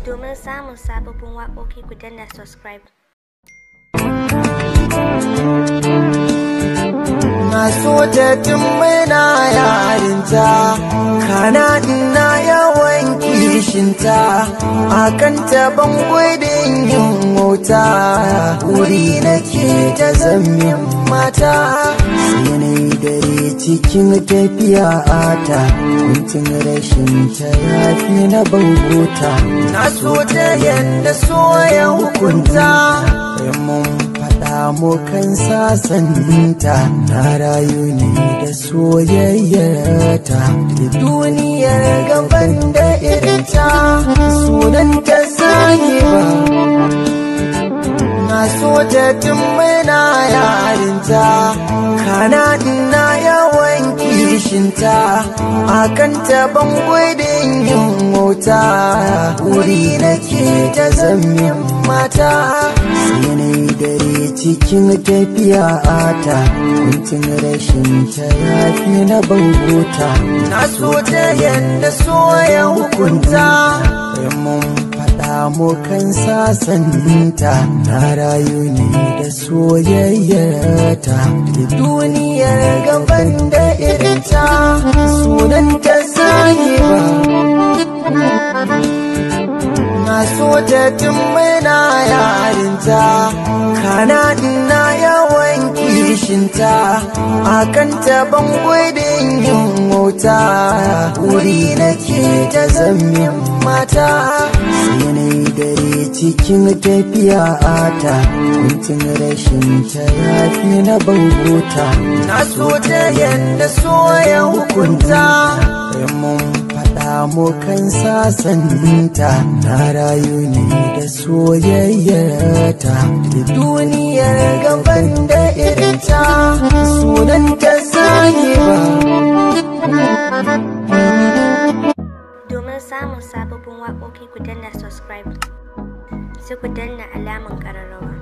Domin samun sababbin waƙoƙi ku danna subscribe. Na so ta tun muna yarinta, kana ina yawan kishinta, akan taban gudun yin wuta, wuri nake ta zamin mata. Sai na yi dare cikin tafiya ata, kuntun rashin ta yafi na bangota. Na so ta yadda so ya hukunta, mun faɗa mu kan sasanta na rayu ne da soyayyarta da duniyar gaban da irinta sunan ta ba na so ta tun muna yarinta kana ina yawan kishinta akan taban gudun yin wuta wuri nake ta zamin mata sai na yi dare cikin tafiya ata kuntun rashin ta yafi na bangota na so ta yadda so ya hukunta mun faɗa mu kan sasanta na rayu ne da soyayyarta da duniyar gaban da irinta sunan ta ba na so ta tun muna yarinta kana ina yawan kishinta akan taban gudun yin wuta wuri nake ta zamin mata sai na yi dare cikin tafiya ata kuntun rashin ta yafi na bangota na so ta yadda so ya hukunta mun faɗa mu kan sasanta na rayu ne da soyayyarta da duniyar gaban da irinta sunan ta ba Domin samun sababbin waƙoƙi ku danna subscribe. Sai ku danna alaman ƙararrawa.